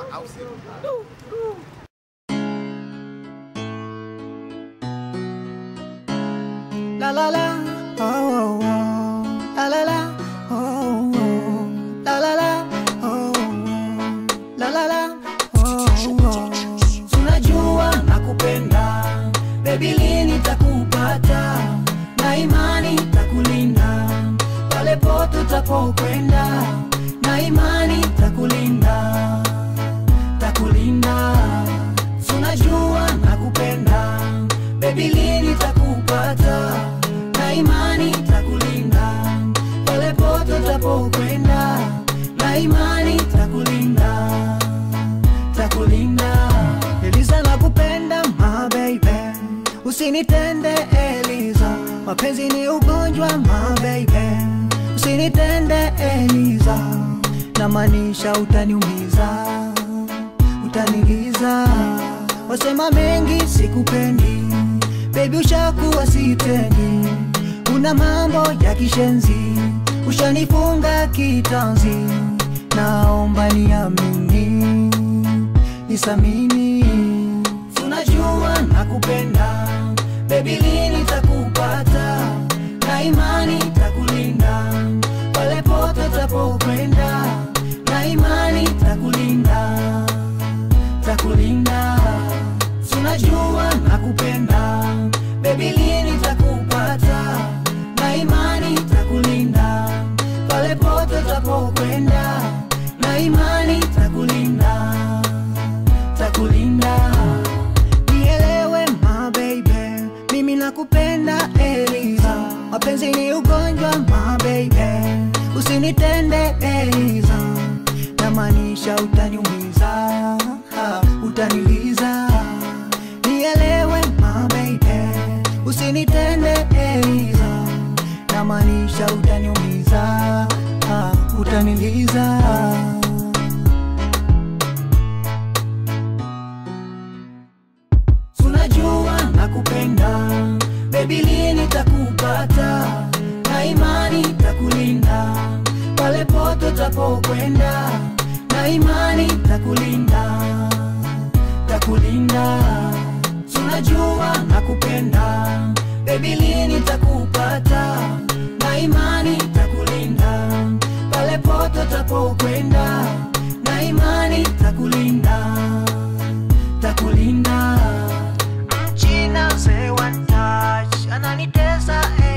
au sio? La la la, oh, oh, oh. La la la, oh, oh. La la la, oh, oh. La la la, oh, oh. Tunajua nakupenda, baby lini takupata, na imani takulinda pale pote utapokwenda, na imani takulinda, takulinda. Tunajua nakupenda, baby lini takupata, na imani takulinda pale pote utapokwenda, na imani takulinda, takulinda. Eliza nakupenda my baby, usinitende Eliza, mapenzi ni ugonjwa my baby, usinitende Eliza, namaanisha utaniumiza, utaniliza, wasema mengi sikupendi, baby ushakuwa sitendi, una mambo ya kishenzi, ushanifunga kitanzi, naomba niamini nisamini, tunajua nakupenda, baby lini takupata, na imani takulinda pale pote tapokwenda, na imani takulinda, takulinda, tunajua nakupenda, baby lini takupata, na imani takulinda pale pote tapokwenda, na imani takulinda takulinda nielewe my baby mimi nakupenda Eliza mapenzi ni ugonjwa my baby usinitende Eliza namaanisha utaniumiza ah, utaniliza nielewe my baby usinitende Eliza namaanisha utaniumiza ah, utaniliza tunajua nakupenda, baby lini takupata, na imani takulinda pale pote tapokwenda, na imani takulinda, takulinda. Tunajua nakupenda, baby lini takupata, na imani takulinda pale pote tapokwenda, na imani takulinda takulinda mchina mzee wa touch ananitesa eh.